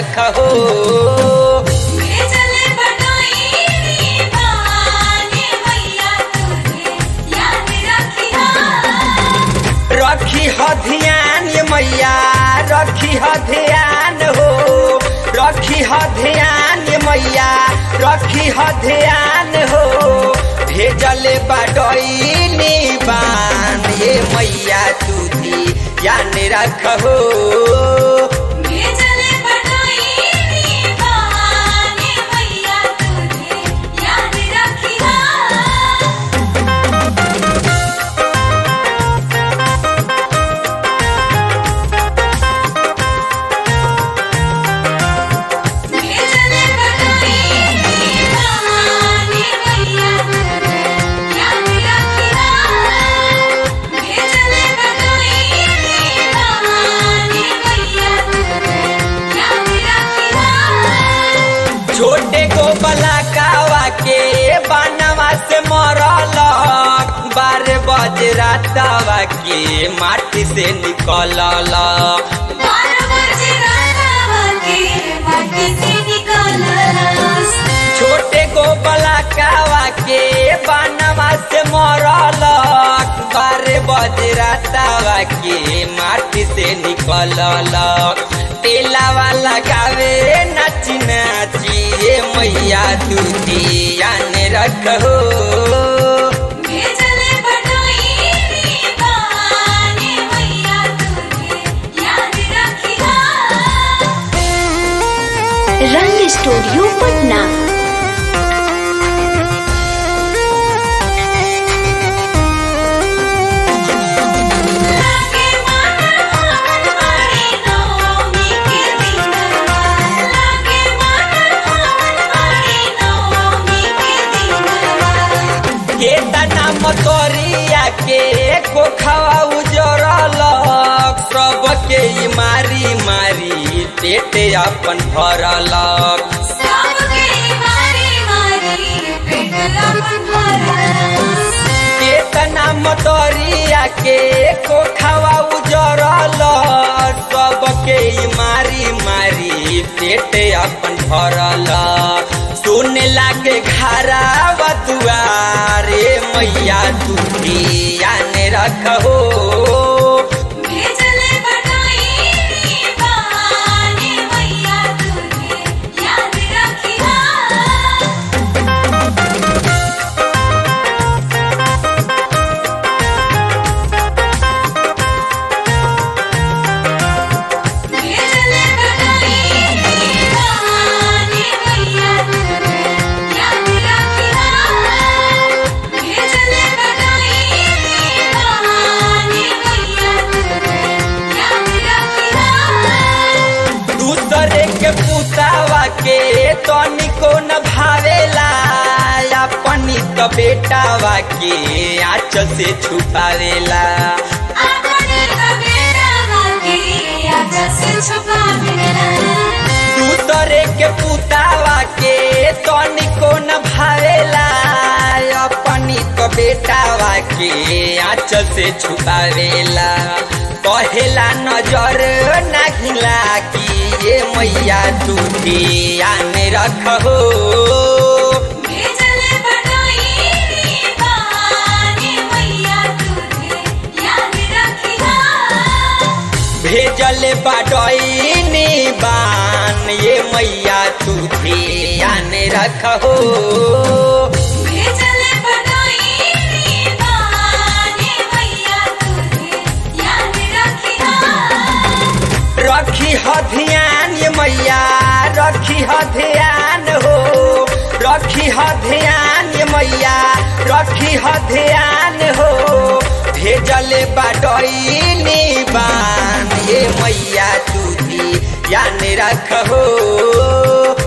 रखहो भेजले बटाई रे बाने मैया तुझे याद रखिया रखी ह ध्यान ये मैया रखी ह ध्यान हो रखी ह ध्यान ये मैया रखी ह ध्यान हो भेजले बाडईनी बान ये मैया तुदी यान रखहो भेजले बटाई रे बाने मैया तुझे याद रखिया भेजले बटाई रे बाने मैया तुझे याद रखिया भेजले बटाई रे बाने मैया तुझे याद रखिया छोटे को बलाकावा के बनवा से मरल बारह बजे रातवा के माटी से निकलल बारह बजे रातवा के माटी से निकलस छोटे को बलाकावा के बनवा से मरल बारह बजे रातवा के माटी से निकलल तेलावा लगावे नाची नाची ये मैया दूधी आने रखो भेजले बटाई रे बाने मैया तुझे याद रखिया रंग स्टूडियो पटना लागे मन हमन मारी नौमी के दिन लागे मन हमन मारी नौमी के दिन केतना मतोरिया के कोखवा उजरल सबके ई मारी मारी पेट अपन भरल सबके मारी मारी पेट अपन भरस केतना मतोरिया के कोखवा उजरल सबके ई मारी मारी पेट अपन भरल सुने लागे घरावा दुआरे मैया तुझी आने रखहो भेजले बटाई रे बाने मैया तुझे याद रखिया भेजले बटाई रे बाने मैया तुझे याद रखिया भेजले बटाई रे बाने मैया तुझे याद रखिया दूसरे के पुतावा के तनिको न भावेला अपनी तो बेटावा के आँच से छुपावेला अपने बेटा के आजा से छुपावेला दूसरे के पुतावा के तनिको न भावेला अपनी तो बेटावा के आँच से छुपावेला कहेला नजर नागिला कि ये मैया तुझे आने रखहो भेजले बटाई रे बाने मैया तुझे याद रखिया भेजल बाडईनी बान ये मैया तुझे आने रखहो भेजले बटाई रे बाने मैया तुझे याद रखिया रखी ह ध्यान ये मैया रखी ह ध्यान हो रखी ह ध्यान ये मैया रखी ह ध्यान हो भेजल बाडईनी बान ये मैया तुझी यान रखहो